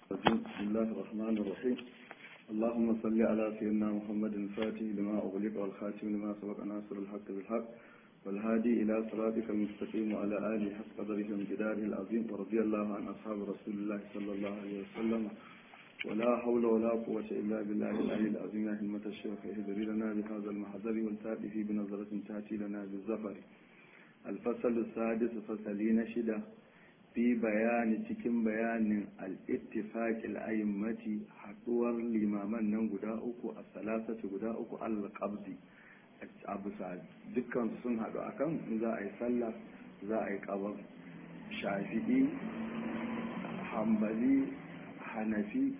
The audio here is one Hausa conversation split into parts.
بسم الله الرحمن الرحيم اللهم صل على سيدنا محمد الفاتح لما أغلق والخاتم لما سبق ناصر الحق بالحق والهادي إلى صراطك المستقيم وعلى آله حق قدره وامتداره العظيم ورضي الله عن أصحاب رسول الله صلى الله عليه وسلم ولا حول ولا قوة إلا بالله العلي العظيم يا همة الشيخ اهدري لنا بهذا المحضر والتأتي في بنظرة تأتي لنا بالزفر الفصل السادس فصلين شدة fi bayani cikin bayanin al'ittifaƙil a'immati haɗuwar limaman nan guda uku a salasati guda uku al-qabdi a bisa dukkan sun haɗu akan in za a yi sallah za a yi ƙabar shafi'i hambali hanafi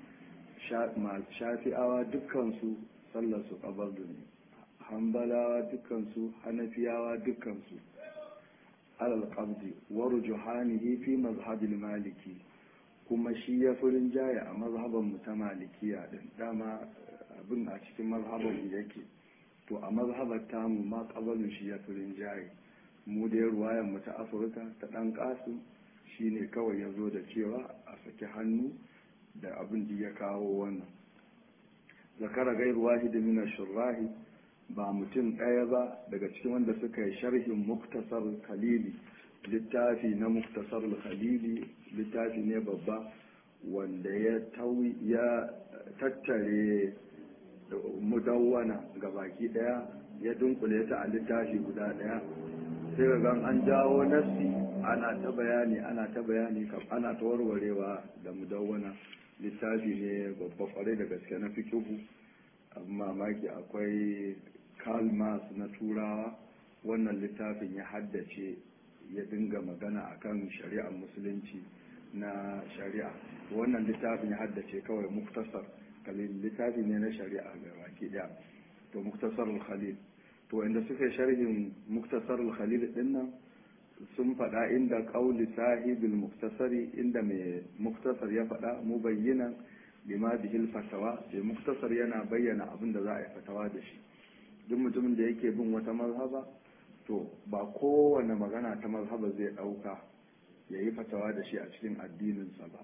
shafi'awa dukkansu sallar su ƙabar ne hambalawa dukkansu hanafiyawa dukkansu على القبض ورجحانه في مذهب المالكي kuma shi ya furin jaya a mazhaban mu ta malikiya din dama abin a cikin mazhaban mu yake to a mazhabar tamu ma kabalin shi ya furin jaye mu da ruwayan mu ta afirka ta dan kasu shine kawai ya zo da cewa a saki hannu da abin da ya kawo wannan zakara gairu wahid min shurrahi ba mutum ɗaya ba daga cikin wanda suka yi sharhin muktasar khalili littafi na muktasar khalili littafi ne babba wanda ya ya tattare mudawwana ga baki ɗaya ya dunkule ta a littafi guda ɗaya sai ga an jawo nassi ana ta bayani ana ta bayani ana ta warwarewa da mudawwana littafi ne babba kwarai da gaske na fikihu amma mamaki akwai Karl Marx na turawa wannan littafin ya haddace ya dinga magana akan shari'ar musulunci na shari'a wannan littafin ya haddace kawai muktasar khalil littafi ne na shari'a ga baki daya to muktasar khalil to inda suka sharhin muktasar khalil din nan sun faɗa inda ƙauli sahibul muktasari inda mai muktasar ya faɗa mu bayyana bima bihil fatawa da muktasar yana bayyana abin da za a yi fatawa da shi duk mutumin da yake bin wata mazhaba to ba kowane magana ta mazhaba zai ɗauka ya yi fatawa da shi a cikin addininsa ba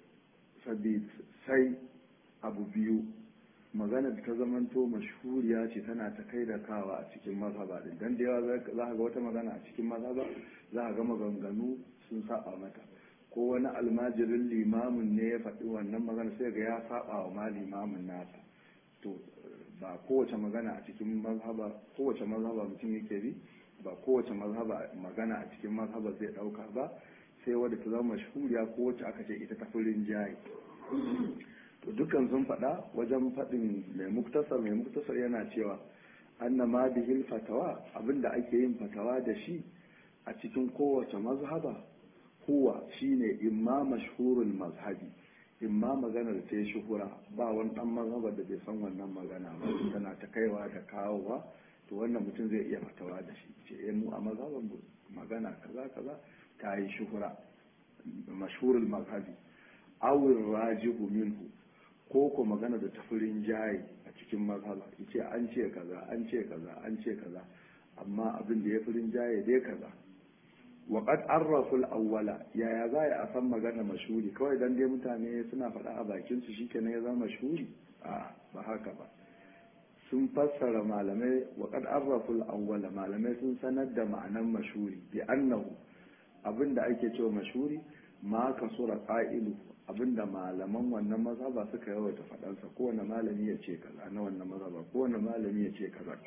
sai abu biyu magana ta zamanto mashhuriya ce tana ta kai da kawa a cikin mazhaba din dan da yawa za ka ga wata magana a cikin mazhaba za ka ga maganganu sun saba mata ko wani almajirin limamin ne ya faɗi wannan magana sai ga ya saba wa ma limamin nasa to ba kowace magana a cikin mazhaba kowace mazhaba mutum yake bi ba kowace mazhaba magana a cikin mazhaba zai dauka ba sai wadda ta zama mashhuriya ko wacce aka ce ita ta furin jayi to dukkan sun faɗa wajen faɗin mai muktasar mai muktasar yana cewa anna ma bihil fatawa abinda ake yin fatawa da shi a cikin kowace mazhaba huwa shine imma mashhurul mazhabi in ma maganar ta yi shuhura ba wani dan mazhabar da bai san wannan magana ba tana ta kaiwa da kawowa to wannan mutum zai iya fatawa da shi ce eh mu a mazhabar magana kaza kaza ta yi shuhura mashhurul mazhabi awil rajihu minhu ko ko magana da tafirin jayi a cikin mazhaba yace an ce kaza an ce kaza an ce kaza amma abin da ya firin jaye dai kaza waƙad arraful awwala yaya za a san magana mashuri kawai dan dai mutane suna faɗa a bakin su shikenan ya zama mashuri a ba haka ba sun fassara malamai waƙad arraful awwala malamai sun sanar da ma'anan mashuri bi annahu abinda ake cewa mashuri ma kasura qa'ilu abinda malaman wannan mazhaba suka yawaita faɗansa kowane malami ya ce kaza na wannan mazhaba kowane malami ya ce kaza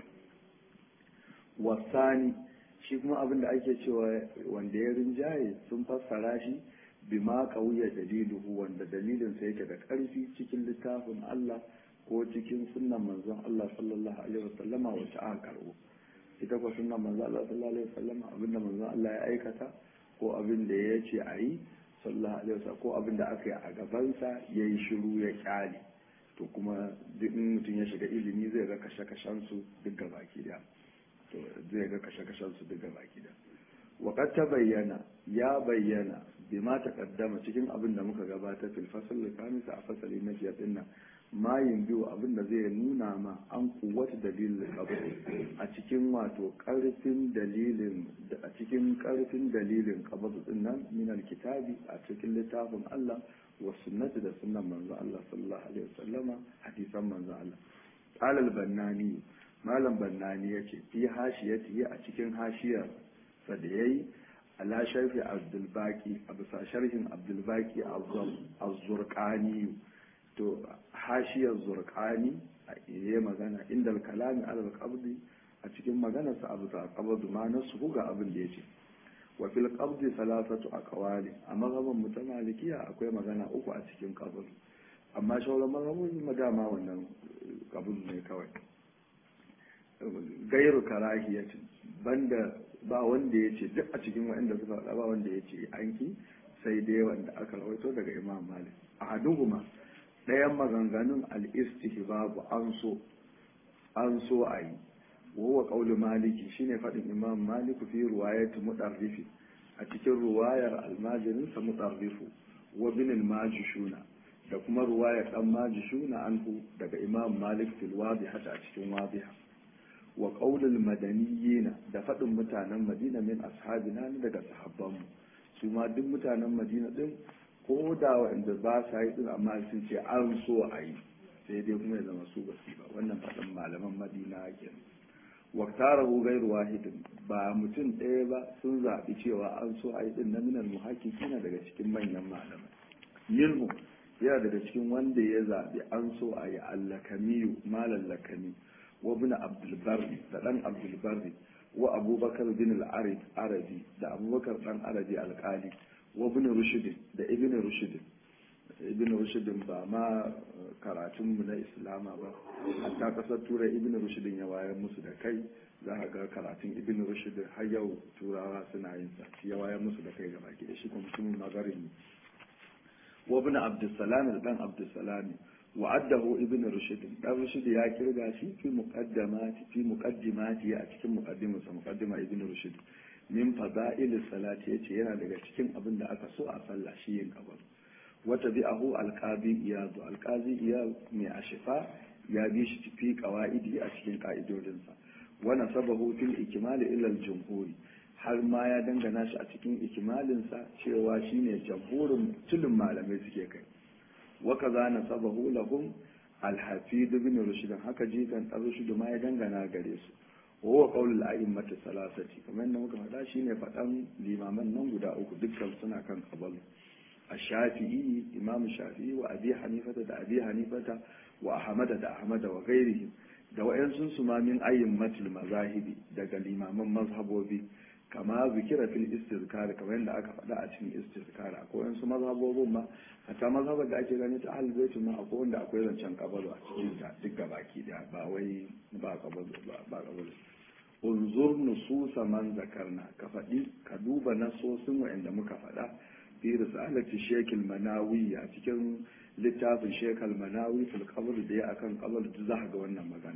wasani shi kuma abin da ake cewa wanda ya rinjaye sun fassara shi bima kauya daliluhu wanda dalilinsa yake da ƙarfi cikin littafin Allah ko cikin sunnan manzon Allah sallallahu alaihi wasallama wacce aka karbo ita ko sunnan manzon Allah sallallahu alaihi wasallama abinda manzon Allah ya aikata ko abin da ya ce a yi sallallahu alaihi wasallam ko abin da aka yi a gabansa ya yi shiru ya kyale to kuma duk mutum ya shiga ilimi zai ga kashe-kashen su duk gabaki daya to zai ga kashe-kashen su daga baki da waƙar ta bayyana ya bayyana bi ma kaddama cikin abin da muka gabata fil fasal kamisa a fasali na biyar din nan mayin biyu abin da zai nuna ma an kuwata dalilin qabr a cikin wato karfin dalilin a cikin karfin dalilin qabr din nan min alkitabi a cikin littafin Allah wa sunnati da sunnan manzo Allah sallallahu alaihi wasallama hadisan manzo Allah qala al-bannani malam bannani yace fi hashiyati a cikin hashiyar sa da yayi ala sharhi abdul baqi a bisa sharhin abdul baqi az-zurqani to hashiyar zurqani yayi magana inda kalami ala al-qabdi a cikin maganarsa abu ta qabdu ma nasu ga abin da yace wa fil qabdi salasatu aqwali a mazhaban mu ta malikiya akwai magana uku a cikin qabd amma shauran mazhabun madama wannan qabd ne kawai gairu karahiyati banda ba wanda ya ce duk a cikin waɗanda suka faɗa ba wanda ya ce anki sai dai wanda aka rawaito daga imam malik a haduhuma ɗayan maganganun al-istihbabu an so an so a yi وهو قول مالك شيني فدin imam malik fi riwayat mudarrif a cikin riwayar almajirin sa mudarrif wa bin almajishuna da kuma riwayar dan majishuna anhu daga imam malik fil wadiha a cikin wadiha wa qaul almadaniyyin da fadin mutanen madina min ashabina daga sahabban mu su ma duk mutanen madina din ko da wanda ba sa yi din amma sun ce an so a yi sai dai kuma ya zama su ba su ba wannan fadin malaman madina kenan waktarahu gairu wahidin ba mutum ɗaya ba sun zaɓi cewa an so a yi ɗin na minar muhakiki na daga cikin manyan malamai minhu yana daga cikin wanda ya zaɓi an so a yi allakamiyu malam lakami wa bin abdulbarri da ɗan abdulbarri wa abubakar bin arabi da abubakar ɗan arabi alƙali wa bin rushidin da ibn rushidin ibn rushidin ba ma karatunmu na islama ba hatta kasar turai ibn rushidin ya wayar musu da kai za a ga karatun ibn rushidin har yau turawa suna yin sa ya wayar musu da kai ga baki da shi kuma mutumin magarin ne wa ibn abdussalam da dan abdussalam wa addahu ibn rushidin dan rushid ya kirga shi fi muqaddamati fi muqaddimati a cikin muqaddimarsa muqaddima ibn rushid min fada'il salati yace yana daga cikin abin da aka so a sallah shi yin kabar wata bi'ahu alqazi iyadu alqazi iyad mai ashifa ya bi shi fi qawaidi a cikin ka'idodinsa wa nasabahu fil ikmal ila al-jumhuri har ma ya dangana shi a cikin ikimalinsa cewa shine jamhurin tulun malamai suke kai wa kaza nasabahu lahum al-hafid ibn rushd haka jikan dan rushd ma ya dangana gare su wa qaulul a'immati salasati kamar yadda muka faɗa shine faɗan limaman nan guda uku dukkan suna kan kabalu الشافعي إمام الشافعي وأبي حنيفة دا أبي حنيفة وأحمد دا أحمد وغيرهم da wa'yansun su ma min ayyin mazahibi daga limaman mazhabobi kama zikira fil istizkar kamar yadda aka faɗa a cikin istizkar akwai wa'yansu mazhabobin ma hatta mazhabar da ake gani ta ahlul bait ma akwai wanda akwai zancen kabalu a cikin ta duk gabaki da ba wai ba kabalu ba kabalu unzur nususa man zakarna ka faɗi ka duba nasosin wa'anda muka faɗa fi risalati shekil manawi a cikin littafin shekal manawi fil qabr da ya akan qabr da za ga wannan magana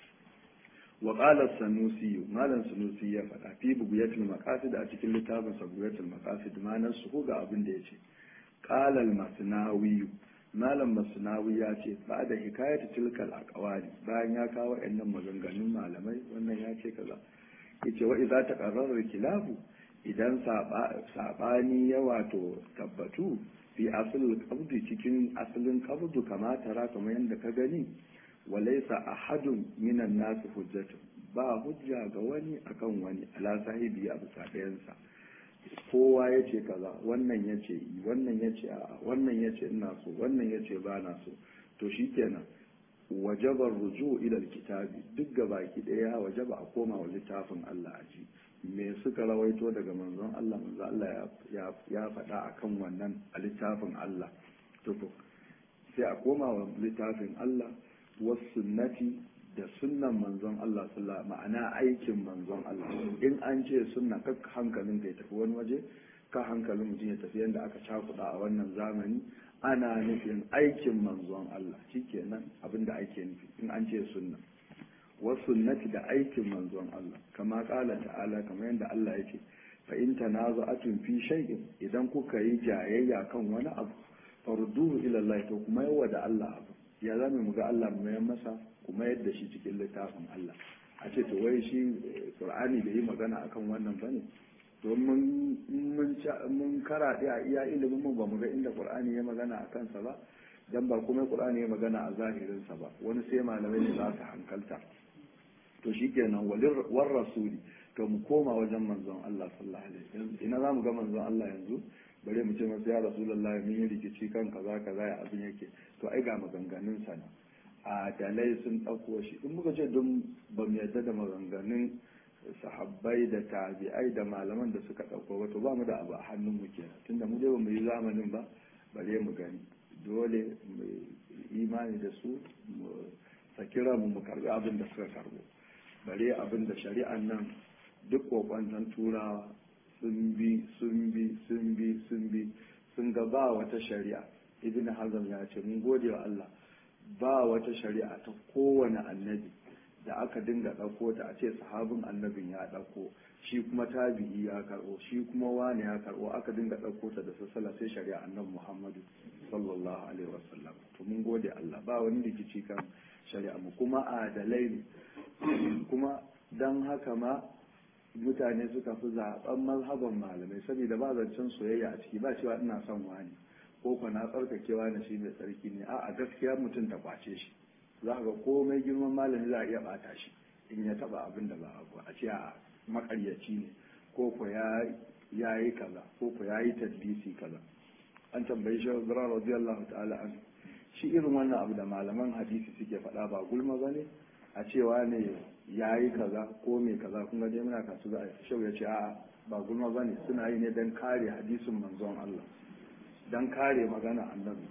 wa qala sanusi malam sanusi ya faɗa fi bugiyatul maqasid a cikin littafin sa bugiyatul maqasid manan su ga abin da yace qala al masnawi malam masnawi ya ce ba da hikayatu tilkal aqwali bayan ya kawo wayannan maganganun malamai wannan ya ce kaza yace wa idza taqarrara kilafu idan saɓani ya wato tabbatu fi asalin kabdu cikin asalin kabdu kama tara kamar yadda ka gani walaisa ahadun minan nasu hujjatu ba hujja ga wani akan wani ala sahibi a bisa ɗayansa kowa ya ce kaza wannan ya ce yi wannan ya ce a'a wannan ya ce ina so wannan ya ce ba na so to shikenan wajabar ruju ilal kitabi duk gabaki ɗaya wajaba a koma wa littafin Allah a ji me suka rawaito daga manzon Allah manzon Allah ya faɗa akan wannan a littafin Allah tuku sai a koma wa littafin Allah wasu sunnati da sunnan manzon Allah sallallahu ma'ana aikin manzon Allah in an ce sunna ka hankalin ka ya tafi wani waje ka hankalin mutum ya tafi yadda aka cakuɗa a wannan zamani ana nufin aikin manzon Allah shikenan abinda ake nufi in an ce sunna wasunnati da aikin manzon Allah kama kala ta'ala kamar yadda Allah yake fa in tanaza'atun fi shay'in idan kuka yi jayayya kan wani abu farduhu ila Allah to kuma yawa da Allah abu ya zame mu ga Allah mu yan masa kuma yadda shi cikin littafin Allah a ce to wai shi Qur'ani bai yi magana akan wannan bane domin mun karaɗe a iya ilimin mu ba mu ga inda qur'ani ya magana a kansa ba dan ba kuma qur'ani ya magana a zahirinsa ba wani sai malamai ne za su hankalta to shikenan walir war rasuli to mu koma wajen manzon Allah sallallahu alaihi wasallam ina zamu ga manzon Allah yanzu bare mu ce masa ya rasulullahi mun yi rikici kan kaza kaza ya abin yake to ai ga maganganun sa na a dalai sun dauko shi in muka ce don ba mu yarda da maganganun sahabbai da tabi'ai da malaman da suka dauko ba to ba mu da abu a hannun mu kenan tunda mu dai ba mu yi zamanin ba bare mu gani dole mu imani da su mu sakira mu mu karbi abin da suka karbo bare abin da shari'an nan duk kokwanton turawa sun bi sun bi sun bi sun bi sun ga ba wata shari'a ibn hazm ya ce mun gode wa Allah ba wata shari'a ta kowane annabi da aka dinga ɗauko ta a ce sahabin annabin ya ɗauko shi kuma tabi'i ya karɓo shi kuma wani ya karɓo aka dinga ɗauko ta da sassala sai shari'a annabi muhammadu sallallahu alaihi wasallam to mun gode Allah ba wani rikici kan shari'a mu kuma adalai ne kuma dan haka ma mutane suka fi zaben mazhaban malamai saboda ba zancen soyayya a ciki ba cewa ina son wani ko ko na tsarkakewa na shi mai tsarki ne a'a gaskiya mutum ta kwace shi za ga komai girman malami za a iya bata shi in ya taba abin da ba abu a ce a makaryaci ne ko ko ya yi kaza ko ko ya yi tadlisi kaza an tambayi shi zura radiyallahu ta'ala an shi irin wannan abu da malaman hadisi suke faɗa ba gulma ba ne a cewa ne ya yi kaza ko mai kaza kun ga dai muna kasu za a shau ya ce a ba gulma ba ne suna yi ne don kare hadisin manzon Allah don kare magana annabi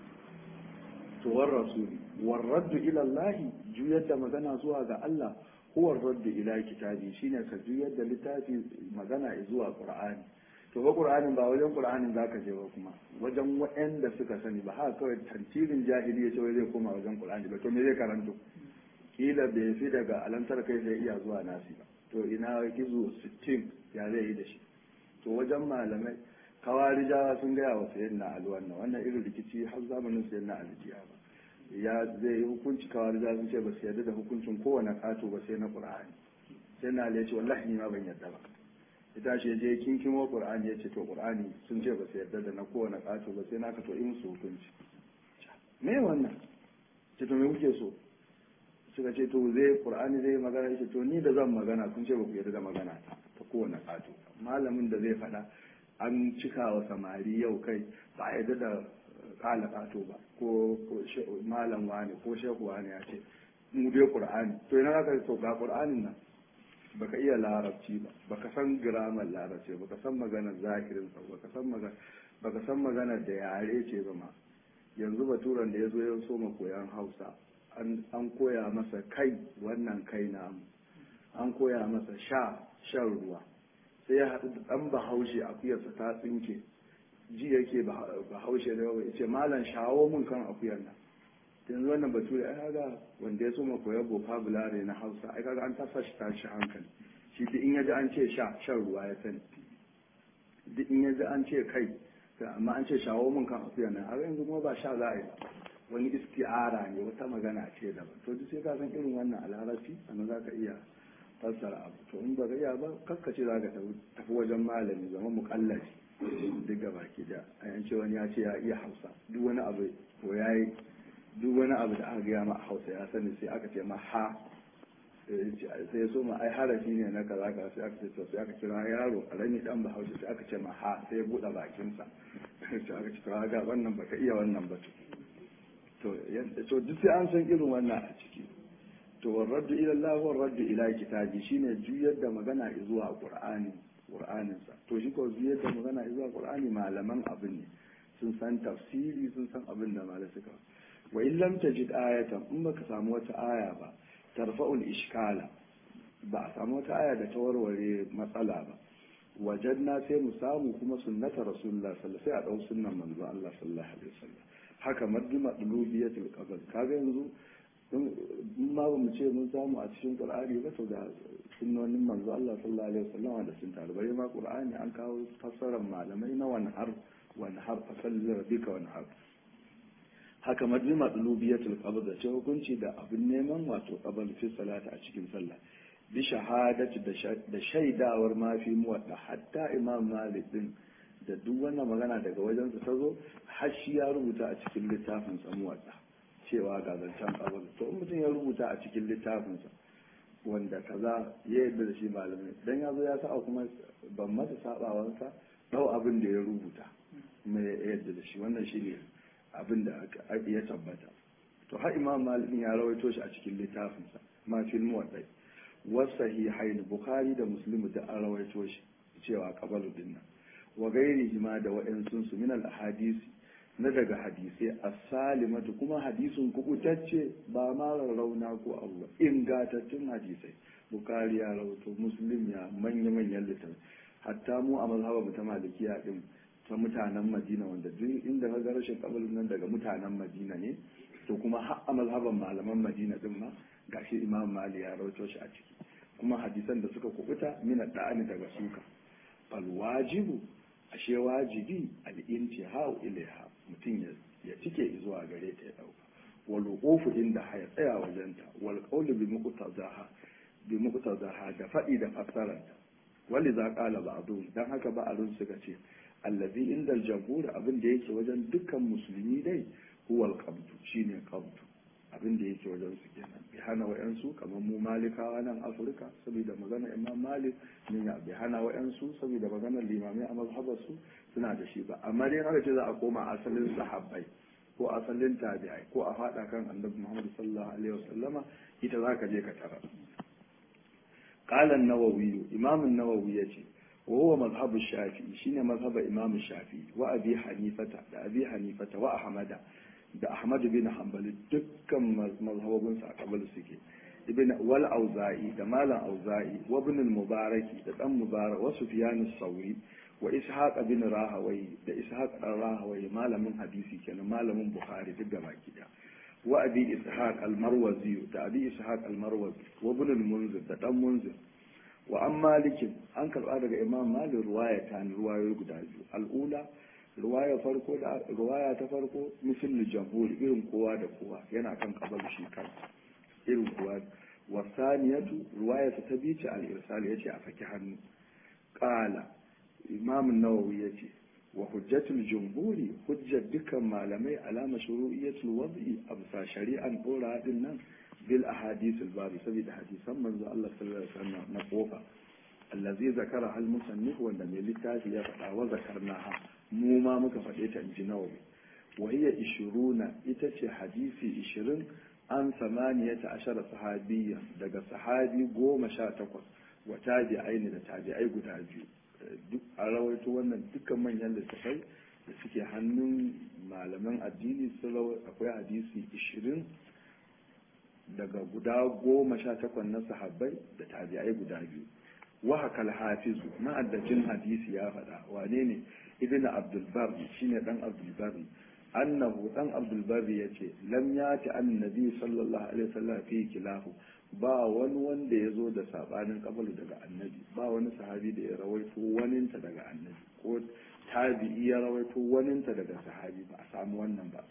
to war rasuli war raddu ila Allah juyar da magana zuwa ga Allah huwa raddu ila kitabi shine ka juyar da littafi magana zuwa Qur'ani to ba Qur'anin ba wajen Qur'anin zaka je ba kuma wajen waɗanda suka sani ba haka kawai tantirin jahili ya ce wai zai koma wajen Qur'ani ba to me zai karanto kila bai fi daga alantar kai sai iya zuwa nasi ba to ina gizo 60 ya zai yi da shi to wajen malamai kawarijawa sun gaya wa sayyidina Ali wannan wannan irin rikici har zamanin sayyidina Ali jiya ba ya zai yi hukunci kawarijawa sun ce ba su yarda da hukuncin kowane kato ba sai na Qur'ani sai na Ali ya ce wallahi ni ma ban yarda ba ita shi je kinkimo Qur'ani ya ce to Qur'ani sun ce ba su yarda da na kowane kato ba sai na ka to in su hukunci me wannan ce to me kuke so suka ce to zai qur'ani zai magana yace to ni da zan magana kun ce ba ku yarda da magana ta ta kowane kato malamin da zai faɗa an cika wa samari yau kai ba a yarda da kala kato ba ko malam wani ko shehu wani ya ce mu dai qur'ani to ina zaka to ga qur'anin nan baka iya larabci ba baka san gramar larabci baka san maganar zahirin sa baka san magana baka san maganar da yare ce ba ma yanzu baturan da ya zo ya so ma koyan hausa an koya masa kai wannan kai namu an koya masa sha shan ruwa sai ya haɗu da ɗan bahaushe akuyarsa ta tsinke ji yake bahaushe da yawa ce malam shawo mun kan akuyar nan yanzu wannan bature ai kaga wanda ya so ma koyar vocabulary na hausa ai kaga an tasa shi tashi hankali shi duk in yaji an ce sha shan ruwa ya sani duk in yaji an ce kai amma an ce shawo mun kan akuyar nan har yanzu kuma ba sha za a yi ba wani isti'ara ne wata magana ce daban to duk sai ka san irin wannan alharafi sannan za ka iya fassara abu to in ba ka iya ba kaskace za ka tafi wajen malami zama muƙallafi duk gaba ki da a yance wani ya ce ya iya hausa duk wani abu ko ya yi duk wani abu da aka gaya ma a hausa ya sani sai aka ce ma ha sai ya so ma ai harafi ne na kaza kaza sai aka ce to sai aka kira yaro karami dan bahaushe sai aka ce ma ha sai ya buɗe bakinsa sai aka ce to ga wannan baka iya wannan ba to duk sai an san irin wannan a ciki to warraddu ila Allah warraddu ila kitabi shine juyar da magana zuwa Qur'ani Qur'anin sa to shi ko juyar da magana zuwa Qur'ani malaman abin ne sun san tafsiri sun san abin da malai suka wa in lam tajid ayatan in baka samu wata aya ba tarfa'ul ishkala ba a samu wata aya da ta warware matsala ba wajadna sai mu samu kuma sunnata rasulullah sallallahu alaihi wasallam sai a dau sunnan manzo Allah sallallahu alaihi wasallam haka madima dulubiyatul qabr kaga yanzu in ma ba mu ce mun samu a cikin qur'ani ba to ga sunnonin manzo Allah sallallahu alaihi wasallam da sun taru bai ma qur'ani an kawo fassarar malamai na wani har wani har fasalli rabbika wani har haka madima dulubiyatul qabr da ce hukunci da abin neman wato qabr fi salata a cikin sallah bi shahadati da shaidawar ma fi muwadda hatta imam malik din da duk wannan magana daga wajensa ta zo har shi ya rubuta a cikin littafin sa muwadda cewa ga zancen kabar to in mutum ya rubuta a cikin littafinsa wanda kaza ya yarda da shi malamai dan ya zo ya sa kuma ban masa sabawansa dau abin da ya rubuta kuma ya yarda da shi wannan shine abin da ya tabbata to har imam malik ya rawaito shi a cikin littafinsa ma fil muwaddai wasahihain bukhari da muslim da an rawaito shi cewa kabalu dinnan wa gairihi ma da wa'ansun su min al ahadisi na daga hadisai as-salimatu kuma hadisin kubutacce ba ma rauna ko abu ingantattun hadisai bukari ya rawato muslim ya manya manyan littafai hatta mu a mazhabar ta malikiya din ta mutanen madina wanda duk inda ka ga rashin kabalin nan daga mutanen madina ne to kuma har a mazhaban malaman madina din ma gashi imam mali ya rawato shi a ciki kuma hadisan da suka kubuta mina da'ani daga suka fal wajibu ashe wajibi al-intihau ilaiha mutum ya cike zuwa gare ta ya dauka wal wuqufu inda haya tsaya wajenta wal qawlu bi muqtadaha bi muqtadaha da fadi da fassaranta wali za qala ba'dun dan haka ba'dun suka ce allazi inda al-jamhur abin da yake wajen dukkan musulmi dai huwa al-qabdu shine qabdu abin da yake wajen su kenan bi hana wa'yansu kamar mu malikawa nan afirka saboda magana imam malik ne ya bi hana wa'yansu saboda maganar limamai a mazhabar su suna da shi ba amma dai haka ce za a koma asalin sahabbai ko asalin tabi'ai ko a fada kan annabi muhammad sallallahu alaihi wasallama ita za ka je ka tara qala an-nawawi imam an-nawawi yace wa huwa mazhabu shafi'i shine mazhaba imam shafi'i wa abi hanifata da abi hanifata wa ahmada da Ahmad bin Hanbali dukkan mazhabobin sa a kabal suke ibn wal auza'i da malam auza'i wa ibn al mubaraki da dan mubarak wa sufyan as-sauri wa ishaq bin rahawai da ishaq dan rahawai malamin hadisi kenan malamin bukhari duk gaba kida wa abi ishaq al marwazi da abi ishaq al marwazi wa ibn al munzir da dan munzir wa an malikin an karba daga imam malik ruwaya ta ruwayoyi guda biyu al-ula ruwaya farko da ruwaya ta farko misal jamhur irin kowa da kowa yana kan kabal shi kan irin kowa wasaniyatu ruwaya ta bi ce al-irsal yace a saki hannu qala imam an-nawawi yace wa hujjatul jumhuri hujjar dukan malamai alama shuru'iyyatul wad'i absa shari'an dora din nan bil ahadith al-babi saboda hadisan manzo Allah sallallahu alaihi wasallam na kofa allazi zakara al musannif wanda mai littafi ya faɗa wa zakarnaha mu ma muka faɗe ta inji nawawi wa hiya ishiruna ita ce hadisi ishirin an samaniyata ashara sahabiyya daga sahabi goma sha takwas wa tabi'ai ne da tabi'ai guda biyu duk a rawaito wannan dukkan manyan littafai da suke hannun malaman addini sun akwai hadisi ishirin daga guda goma sha takwas na sahabbai da tabi'ai guda biyu wa hakal hafizu ma'addacin hadisi ya faɗa wane ne ibn abdulbar shine dan abdulbar annahu dan abdulbar yace lam yati annabi sallallahu alaihi wasallam fi kilahu ba wani wanda ya zo da sabanin kabalu daga annabi ba wani sahabi da ya rawaito waninta daga annabi ko tabi'i ya rawaito waninta daga sahabi ba a samu wannan ba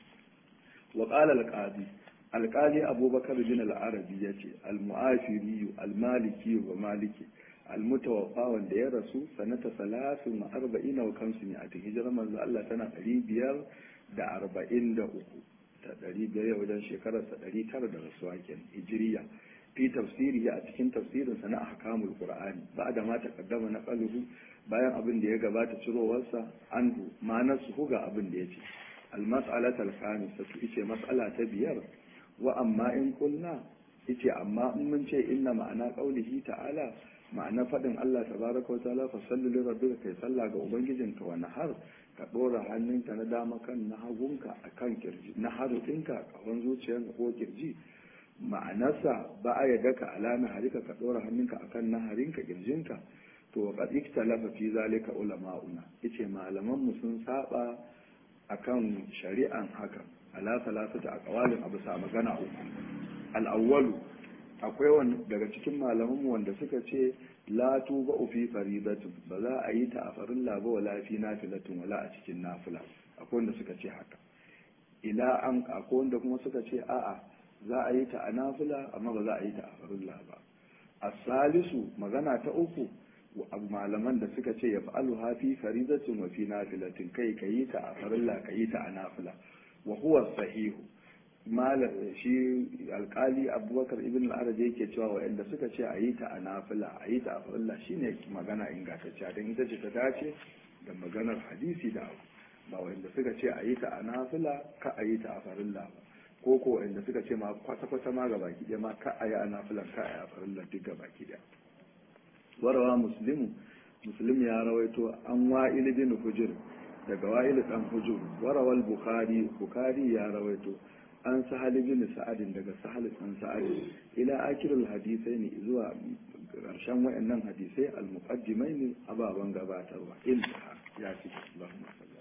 wa qala al-qadi alƙali abubakar bin al-arabi yace al-mu'afiri al-maliki wa maliki almutawaffa wanda ya rasu sanata salasin wa arba'ina wa kamsu ne a ta hijirar manzo Allah tana ɗari biyar da arba'in da uku ta ɗari biyar ya wajen shekararsa ɗari tara da rasuwa ken hijiriya fi tafsiri a cikin tafsirinsa na ahkamul qur'ani ba da ma taqaddama na qaluhu bayan abin da ya gabata cirowarsa anhu ma'anar su ga abin da yace al-mas'alatu al-khamisatu ice mas'ala ta biyar wa amma in kulna yace amma in mun ce inna ma'ana qaulihi ta'ala ma'ana faɗin Allah tabaraka wa ta'ala fa salli li rabbika kai sallah ga ubangijinka wa nahar ka dora hannunka na dama kan na hagunka akan kirji na harufinka kawan zuciyarka ko kirji ma'anarsa ba a yadda ka alama harika ka dora hannunka akan naharinka kirjinka to qad ikhtalafa fi zalika ulama'una yace malaman mu sun saba akan shari'an hakan ala salasata aqwalin abu sa magana uku al-awwalu akwai wani daga cikin malamanmu wanda suka ce la tuba fi faridatin ba za a yi ta a farilla ba wala fi nafilatin wala a cikin nafila akwai wanda suka ce haka ila an akwai wanda kuma suka ce a'a za a yi ta a nafila amma ba za a yi ta a farilla ba asalisu magana ta uku malaman da suka ce ya fa'alu hafi faridatin wa fi nafilatin kai ka yi ta a farilla ka yi ta a nafila wa huwa sahihu shi alkali abubakar ibn al-arab yake cewa wa'anda suka ce a yi ta a nafila a yi ta a farilla shine magana ingantacciya don ita ce ta dace da maganar hadisi da abu ba wa'anda suka ce a yi ta a nafila ka a yi ta a farilla ba ko ko wa'anda suka ce ma kwata-kwata ma ga baki ɗaya ma ka a yi a nafilan ka a yi a farilla duk ga baki ɗaya warawa muslimu muslim ya rawaito an wa'il bin hujur daga wa'il dan hujur warawal bukhari bukhari ya rawaito an sahal bin sa'adin daga sahal dan sa'ad ila akirul hadisai ne zuwa karshen wayannan hadisai al-muqaddimaini ababan gabatarwa ilha ya ci Allahumma